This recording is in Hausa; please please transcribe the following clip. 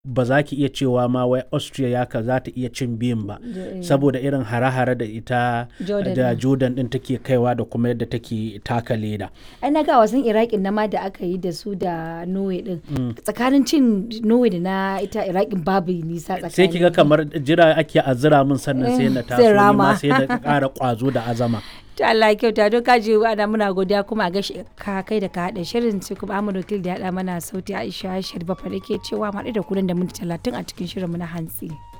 ba za ki iya cewa ma wai austria ya ka za ta iya cin biyun ba saboda irin hare-hare da ita Jordan da din. jordan din take kaiwa da kuma yadda take taka leda ai na ga wasan iraqin na ma da aka yi da su da norway din tsakanin cin norway da na ita iraqin babu nisa tsakanin sai kiga kamar jira ake azira min sannan sai na Eh, taso sai ni ma rama. sai na ƙara ƙwazo da azama to Allah ya kyauta don kaji ana muna godiya kuma a gashi ka kai da ka haɗa shirin sai kuma Ahmad Wakil da ya haɗa mana sauti Aisha Sharifa fa ke cewa mu haɗu da ku nan da minti talatin a cikin shirin mu na hantsi.